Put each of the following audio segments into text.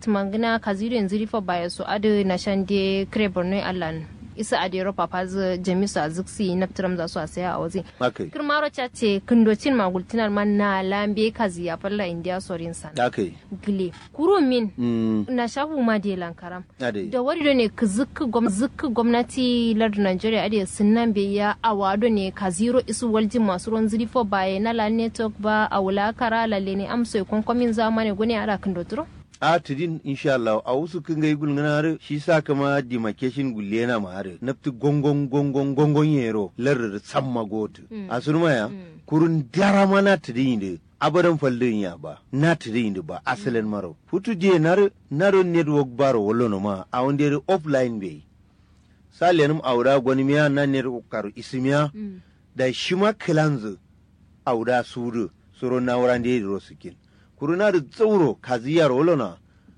tumangina kaziru yanzu rifa baya so adu na shande kre borno allan isa a dero papa zu jamisu a ziksi na fitiram za su a saya a waje akai kirmaro cha ce kindocin magultinar man na lambe kazi ya falla indiya sorin san akai gile kuro min mm na shafu ma de lankaram ade da wari da ne ka zikka gwam- zikka gwamnati lardin Najeriya ade sunan bai ya awado ne ka zero isu waljin masu ruwan zirifo baya na la network ba a wula kara lalle ne amso ya kwankwamin zamani gune ara kan doturo a tidin insha Allah a wasu kin ga igul ngana shi sa kama demarcation gulle na ma hare nafti gongon gongon gongon yero lar samma gotu a surma ya kurun dara mana tidin de abadan fallin ya ba na tidin de ba asalin maro futu je nar naro network baro wallo no ma a wonde offline be salenum aura gwani miya na network karu ismiya da shima kilanzu auda suru suro na wurande da rosukin kuruna da tsauro kaziyar olona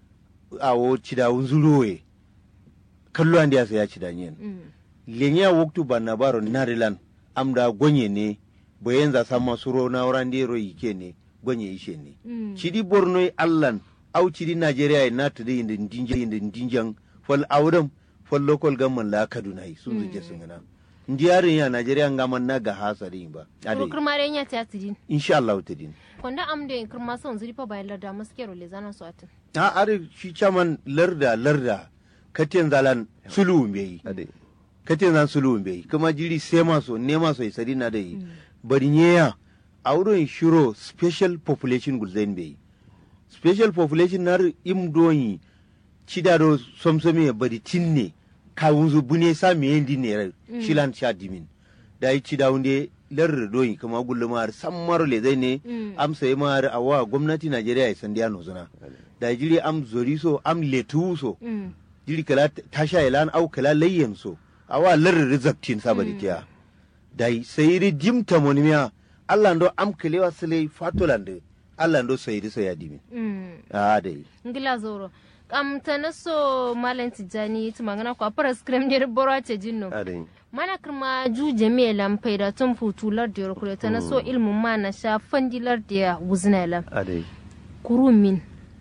a wo cida unzuruwe kallo an ya saya cida nyen lenya woktu banna baro narilan amda gonye ne bayan za sama suro na wurande ro yike ne gonye ishe ne cidi borno yi allan au cidi najeriya ya nata da yin dinjan yin dinjan fal auram fal local government la kaduna yi sun zuke sun gana ndiyarin ya najeriya ngaman na ga hasari ba kuro ade kirma ren ya ta tidin insha Allah ta din kwanda am da kirma son zirifa bayan larda maskero le zanan su atin a are shi chaman larda larda katen zalan sulu mbeyi ade katen zan sulu mbeyi kuma jiri sema so nema so isari na dai bari nyeya a wurin shiro special population gulzain beyi special population nar im doyi cidado somsomi bari tinne kawunzu bune sa miyendi ne shilan sha dimin da yi cida wunde lar doyi kuma gulluma har sammar le zai ne am sai ma har awa gwamnati Najeriya ya sandiya no zuna da jiri am zori so am letu so jiri kala tasha ilan au kala layyan so awa lar rizabtin sabari tiya da yi sai ri jimta monimiya Allah ndo am kalewa sile fatolande Allah ndo sai ri sai ya dimin a dai ngila zoro kam ta so malam tijjani tumangana ko apara scrum ne boro ce jinno ade mana kirma ju jami'a lampai da tun futular da yorkure ta na so ilmin ma na sha fandilar da ya wuzina lam ade kurumin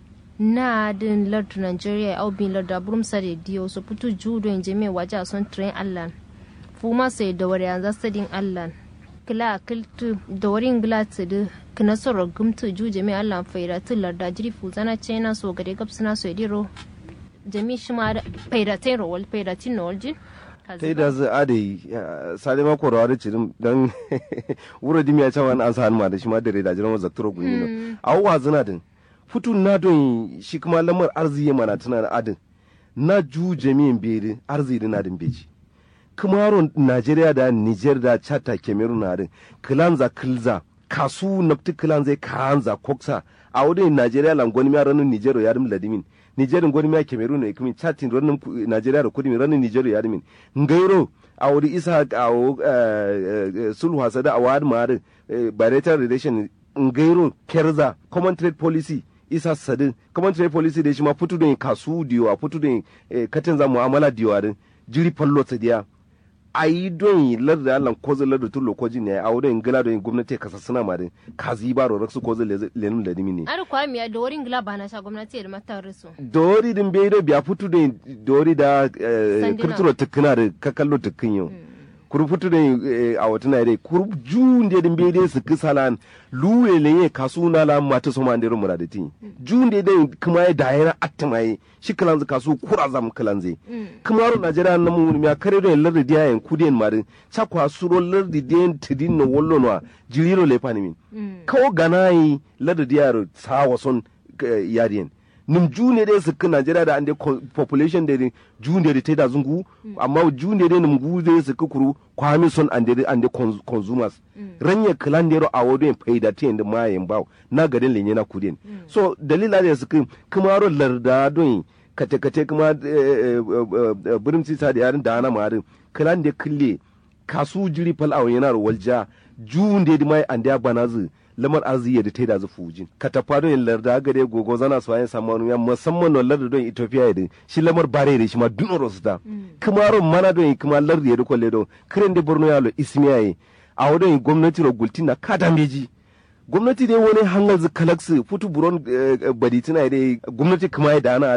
na din lardu nigeria au bin lardu burum sare diyo so putu ju don jami'a waje a son train allan fuma sai da wari yanzu sadin allan kila kiltu da wari ngila tudu kina soro gumtu ju jami'a allan faida tu larda jiri fuzana china so gade gabsina so ediro jami'a shima faida tin rowal faida tin nowal jin ta da zai ade sale ma ko rawar cirim dan wuro dimi ya cewa an sa ma da shi ma da reda jiran zaktoro gunyi no awwa zina din futu na don shi kuma lamar arziki mana tana da adin na ju jami'in beri arziki na din beji kamaro Najeriya da Niger da Chad da Cameroon na din kilanza kilza kasu nafti kilanza kanza koksa a wadin Najeriya lan gwani mi ranin Niger ya dim ladimin Niger gwani mi Cameroon ne kuma Chad tin ranin Najeriya da kudi mi ranin Niger ya dimin ngairo a wadi isa a wo sulhu hasada a wadi ma din bilateral relation ngairo kerza common trade policy isa sadin common trade policy da shi ma fitu da kasu diyo a fitu da katin za mu'amala diyo a din jiri fallo sadiya a yi don larda Allah ko zai larda tun lokoji ne a wurin gila don gwamnati ka sassana ma din ka zi ba ro raksu ko zai lenun da dimi ne ar kwa miya da wurin gila ba na sha gwamnati da mata riso dori din bai do biya fitu da dori da Sanduna. kirturo tukuna da ka kallo tukun yau kuru fitu da a wata na dai kuru jun da din bai dai su kisalan luwe lenye kasu na la mata so man dero murada tin jun da dai kuma ya da yana atmaye shi kalan kasu kura zam kalan zai kuma ro najeriya na mu mi akare do lardi dia en kudien marin chakwa suro lardi den tidin no wollo no jiriro le pani min kawo ganayi lardi dia ro sawa son eh, yarien num june dai su kan najeriya da ande co- population da dai june da ta da zungu amma june dai num gu dai su kukuru kwami son ande ande cons- consumers ranye klan dero a wodo en faida te en ma en baw na gaden lenye na kudin so dalila da su kan kuma ro larda don kate kate kuma burin sisa da yarin da ana marin klan da kille kasu jiri fal a yana ro walja june dai mai ande banazu lamar arziki da ta da zu fujin ka tafa don yin larda gare gogo zana su ayin samu ya musamman no larda don Ethiopia da shi lamar bare da shi ma duno rosta kuma ron mana don kuma larda ya riko ledo kiran da Borno ya lo ismiya yi a wadon gwamnati ro gultina kada meji gwamnati dai wani hangal zu kalaksu futu buron baditina dai gwamnati kuma ya dana